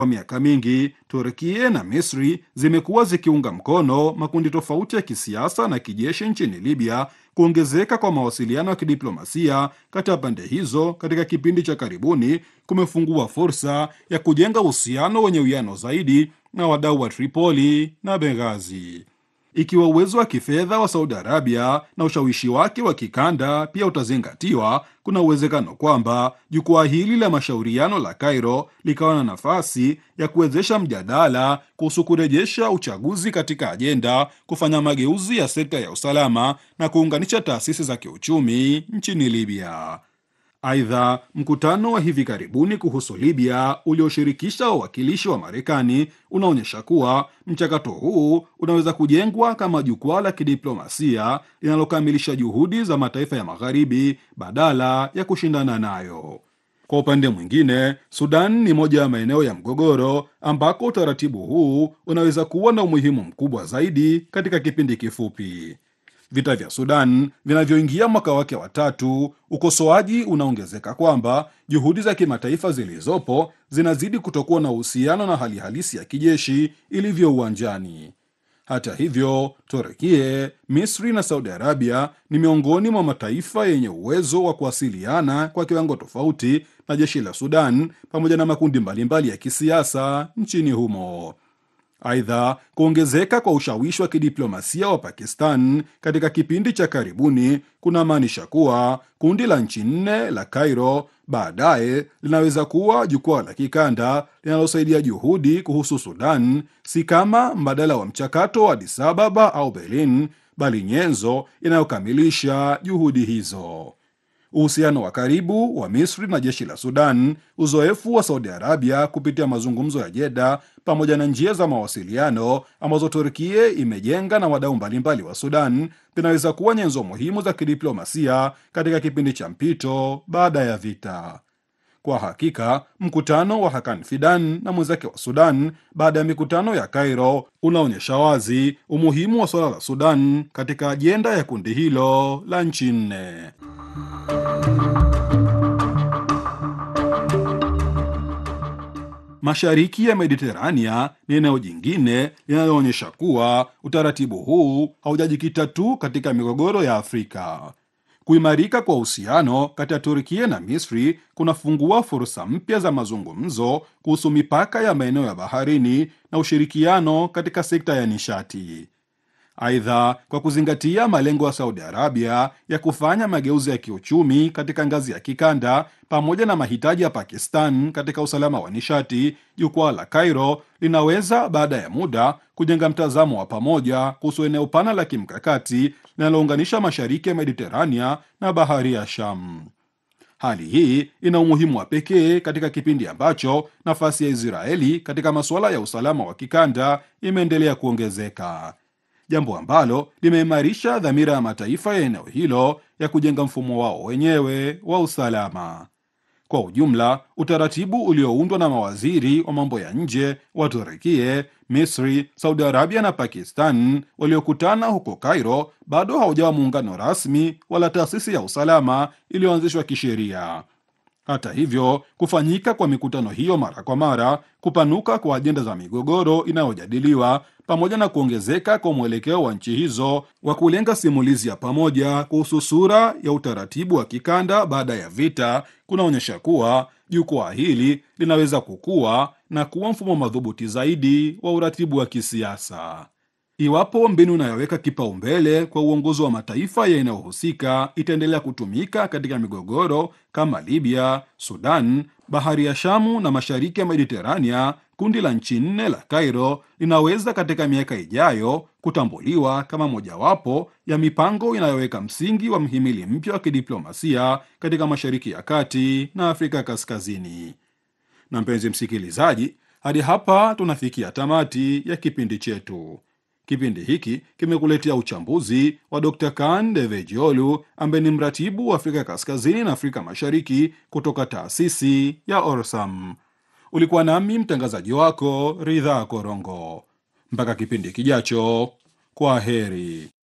Kwa miaka mingi Turkia na Misri zimekuwa zikiunga mkono makundi tofauti ya kisiasa na kijeshi nchini Libya. Kuongezeka kwa mawasiliano ya kidiplomasia kati ya pande hizo katika kipindi cha karibuni kumefungua fursa ya kujenga uhusiano wenye uwiano zaidi na wadau wa Tripoli na Benghazi. Ikiwa uwezo wa kifedha wa Saudi Arabia na ushawishi wake wa kikanda pia utazingatiwa, kuna uwezekano kwamba jukwaa hili la mashauriano la Cairo likawa na nafasi ya kuwezesha mjadala kuhusu kurejesha uchaguzi katika ajenda, kufanya mageuzi ya sekta ya usalama na kuunganisha taasisi za kiuchumi nchini Libya. Aidha, mkutano wa hivi karibuni kuhusu Libya ulioshirikisha wawakilishi wa Marekani unaonyesha kuwa mchakato huu unaweza kujengwa kama jukwaa la kidiplomasia linalokamilisha juhudi za mataifa ya Magharibi badala ya kushindana nayo. Kwa upande mwingine, Sudan ni moja ya maeneo ya mgogoro ambako utaratibu huu unaweza kuwa na umuhimu mkubwa zaidi katika kipindi kifupi. Vita vya Sudan vinavyoingia mwaka wake wa tatu, ukosoaji unaongezeka kwamba juhudi za kimataifa zilizopo zinazidi kutokuwa na uhusiano na hali halisi ya kijeshi ilivyo uwanjani. Hata hivyo, Turkie, Misri na Saudi Arabia ni miongoni mwa mataifa yenye uwezo wa kuwasiliana kwa kiwango tofauti na jeshi la Sudan pamoja na makundi mbalimbali ya kisiasa nchini humo. Aidha, kuongezeka kwa ushawishi wa kidiplomasia wa Pakistan katika kipindi cha karibuni kunamaanisha kuwa kundi la nchi nne la Cairo baadaye linaweza kuwa jukwaa la kikanda linalosaidia juhudi kuhusu Sudan, si kama mbadala wa mchakato wa Addis Ababa au Berlin, bali nyenzo inayokamilisha juhudi hizo. Uhusiano wa karibu wa Misri na jeshi la Sudan, uzoefu wa Saudi Arabia kupitia mazungumzo ya Jeda, pamoja na njia za mawasiliano ambazo Turkia imejenga na wadau mbalimbali wa Sudan vinaweza kuwa nyenzo muhimu za kidiplomasia katika kipindi cha mpito baada ya vita. Kwa hakika mkutano wa Hakan Fidan na mwenzake wa Sudan baada ya mikutano ya Cairo unaonyesha wazi umuhimu wa suala la Sudan katika ajenda ya kundi hilo la nchi nne. Mashariki ya Mediterania ni eneo jingine linaloonyesha kuwa utaratibu huu haujajikita tu katika migogoro ya Afrika. Kuimarika kwa uhusiano kati ya Turkia na Misri kunafungua fursa mpya za mazungumzo kuhusu mipaka ya maeneo ya baharini na ushirikiano katika sekta ya nishati. Aidha, kwa kuzingatia malengo ya Saudi Arabia ya kufanya mageuzi ya kiuchumi katika ngazi ya kikanda pamoja na mahitaji ya Pakistan katika usalama wa nishati, jukwaa la Cairo linaweza baada ya muda kujenga mtazamo wa pamoja kuhusu eneo pana la kimkakati linalounganisha mashariki ya Mediterania na bahari ya Sham. Hali hii ina umuhimu wa pekee katika kipindi ambacho nafasi ya Israeli katika masuala ya usalama wa kikanda imeendelea kuongezeka jambo ambalo limeimarisha dhamira ya mataifa ya eneo hilo ya kujenga mfumo wao wenyewe wa usalama. Kwa ujumla, utaratibu ulioundwa na mawaziri wa mambo ya nje wa Turukie, Misri, Saudi Arabia na Pakistan waliokutana huko Cairo bado haujawa muungano rasmi wala taasisi ya usalama iliyoanzishwa kisheria. Hata hivyo, kufanyika kwa mikutano hiyo mara kwa mara, kupanuka kwa ajenda za migogoro inayojadiliwa pamoja na kuongezeka kwa mwelekeo wa nchi hizo wa kulenga simulizi ya pamoja kuhusu sura ya utaratibu wa kikanda baada ya vita kunaonyesha kuwa jukwaa hili linaweza kukua na kuwa mfumo madhubuti zaidi wa uratibu wa kisiasa. Iwapo mbinu inayoweka kipaumbele kwa uongozi wa mataifa ya inayohusika itaendelea kutumika katika migogoro kama Libya, Sudan, bahari ya Shamu na mashariki ya Mediterania, kundi la nchi nne la Cairo linaweza katika miaka ijayo kutambuliwa kama mojawapo ya mipango inayoweka msingi wa mhimili mpya wa kidiplomasia katika Mashariki ya Kati na Afrika Kaskazini. Na mpenzi msikilizaji, hadi hapa tunafikia tamati ya kipindi chetu. Kipindi hiki kimekuletea uchambuzi wa Dr. Kan Devejiolu ambaye ni mratibu wa Afrika Kaskazini na Afrika Mashariki kutoka taasisi ya Orsam. Ulikuwa nami mtangazaji wako Ridha Korongo. Mpaka kipindi kijacho, kwa heri.